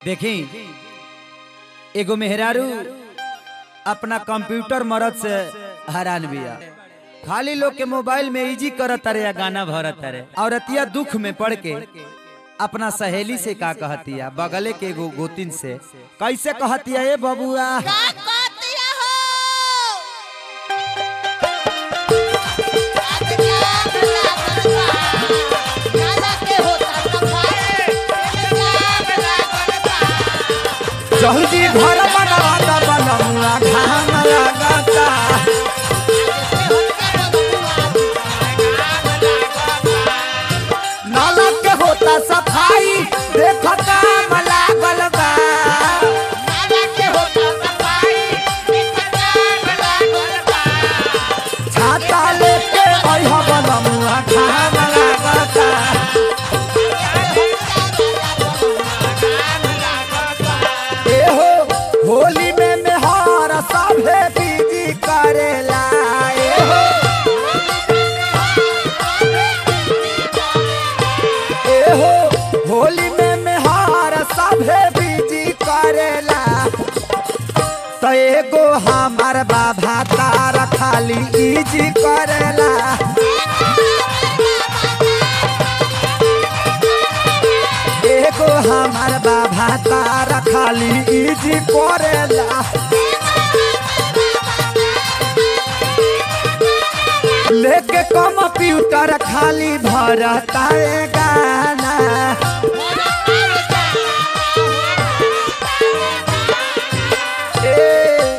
देखी एगो मेहरारू अपना कंप्यूटर मरद से हैरान बिया खाली लोग के मोबाइल में इजी करत तारे या गाना भरत तारे औरतिया दुख में पड़ के अपना सहेली से का कहतिया बगले के एगो गोतिन से कैसे कहतिया ए बबुआ का कहतिया हो गाना के होता सफाई जाग लागल बा जल्दी घर बनावा बनमुआ घाम लगाता नाला के होता सफाई देखो काम लागल बा गाना के होता सफाई जाग लागल बा छाता लेके अइह बनमुआ घाम लागता एहो होली में मेहर सभे बीजी करेला एहो एहो होली में मेहर सभे बीजी करेला तो एगो हमार बाबा तार खाली इजी करेला एगो हमार बाबा तार खाली इजी करेला लेके कंप्यूटर खाली भरता है गाना ए,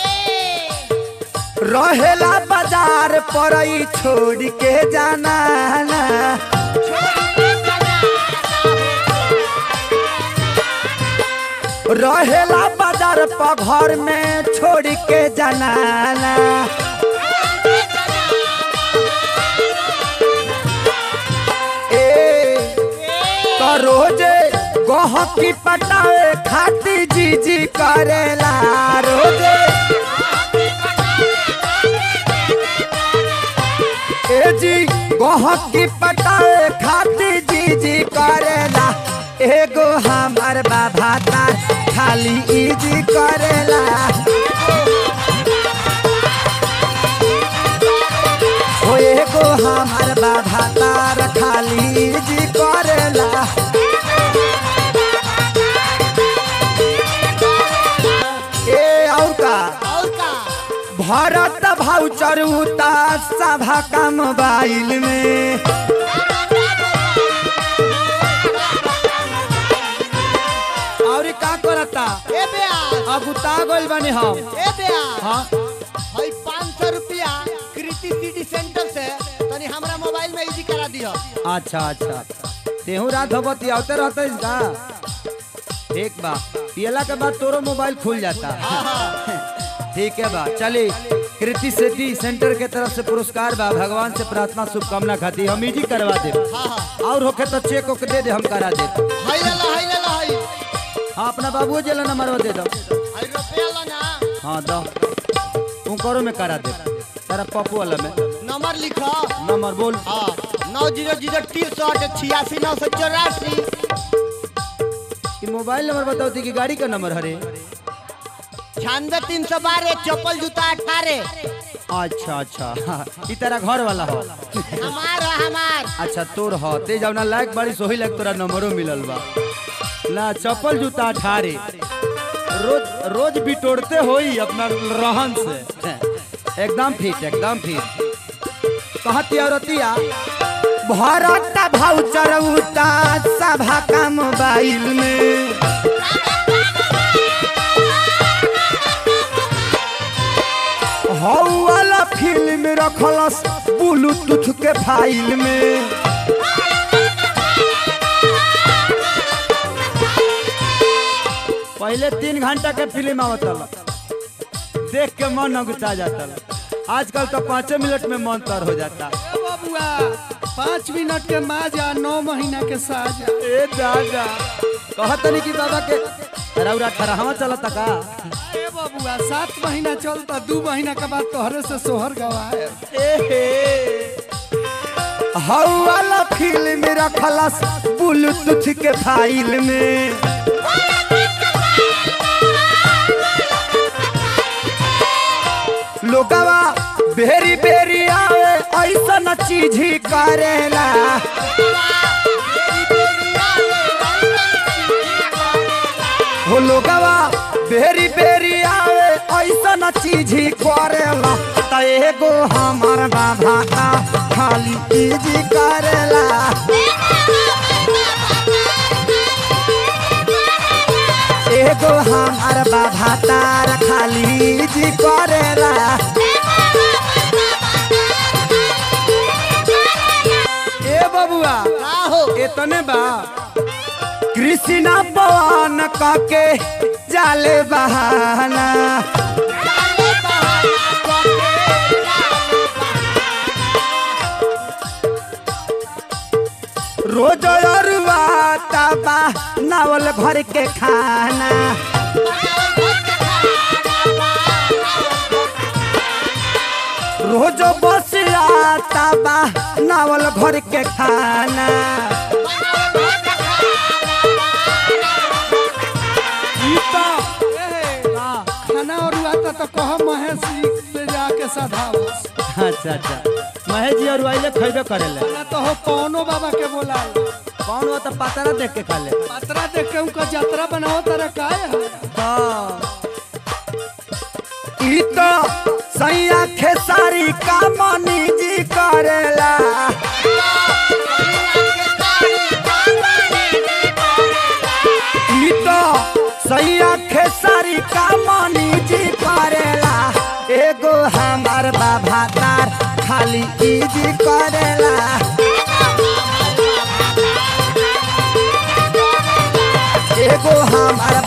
रहेला बाजार पर ई छोड़ के जाना ना। रहेला बाजार पर घर में छोड़ के जाना ना। ए तो रोजे गहकी पटावे खाती जी जी करेला रोजे ए जी गहकी पटावे खाती जी जी करेला एगो हमार बाबा तार खाली इजी करेला ओ एगो हमार बाबा तार खाली इजी करेला ए और का और का भरत भाउचर उता सभा का मोबाइल में और का करता ए बेया अब उता गइल बानी हम ए बेया हाँ हई 500 रुपया कृति सिटी सेंटर से तनी हमरा मोबाइल में इजी करा दियो अच्छा अच्छा तेहू रात होबती आवते रहते का ठीक बा पियला के बाद तोरो मोबाइल खुल जाता ठीक है बा चली कृति सेठी सेंटर के तरफ से पुरस्कार बा भगवान से प्रार्थना शुभकामना खाती हम इजी करवा दे हां हां और होके तो चेक ओके दे दे हम करा दे हई ले ला हई ले ला हई हाँ अपना बाबू जला नंबर दे दो हई रुपया ला ना हाँ दो तू करो में करा दे तेरा पप्पू वाला में नंबर लिखो नंबर बोल हाँ नौ जीरो जीरो तिरसठ छियासी नौ सौ चौरासी कि मोबाइल नंबर बताओ थी कि गाड़ी का नंबर हरे छियानवे तीन सौ बारह चप्पल जूता अठारह अच्छा अच्छा हाँ, ई तेरा घर वाला हो हमार है, हमार अच्छा तोर हो ते जवना लायक बड़ी सोही लायक तोरा नंबरो मिलल बा ला चप्पल जूता अठारे रोज रोज बिटोड़ते होई अपना रहन से एकदम फिट एकदम फिट कहती औरतिया भरत भाउचर उता सभा का मोबाइल में हौ वाला फिल्म रखलस ब्लूटूथ के फाइल में पहले तीन घंटा के फिल्म आवत देख के मन अगुता जाता आजकल तो पाँचे मिनट में मन तर हो जाता ए बबुआ पाँच मिनट के माजा नौ महीना के साजा ए दादा कहत नहीं कि बाबा के रौरा ठरहवा चलता का ए बबुआ सात महीना चलता दू महीना के बाद तोहरे से सोहर गवाए हौ वाला फिल्म रखलस ब्लूटूथ के फाइल में चीज ही करेला हो लोगवा बेरी बेरी आवे ऐसा चीज ही करेला त एगो हमर बाबा का खाली चीज ही करेला एगो हमर बाबा तार खाली जी करेला ए बबुआ का हो एतने बा कृष्णा पवन काके जाले बहाना रोज अरुआ तबा नावल भर के खाना रोज बस आता बा नावल घर के खाना ई तो खाना और आता तो कह महेश जी से जाके सधाओ अच्छा अच्छा महेश जी और आइले खैबे करेले ना तो हो कौनो बाबा के बोला कौन हो तो पता ना देख के खा ले पतरा देख के उनका यात्रा बनाओ तारा काहे है ई तो सैया खेसारी का मनी जी करेला ई तो सैया खेसारी का मनी जी करेला एगो हमार बाबा तार खाली ई जी करेला एगो हमार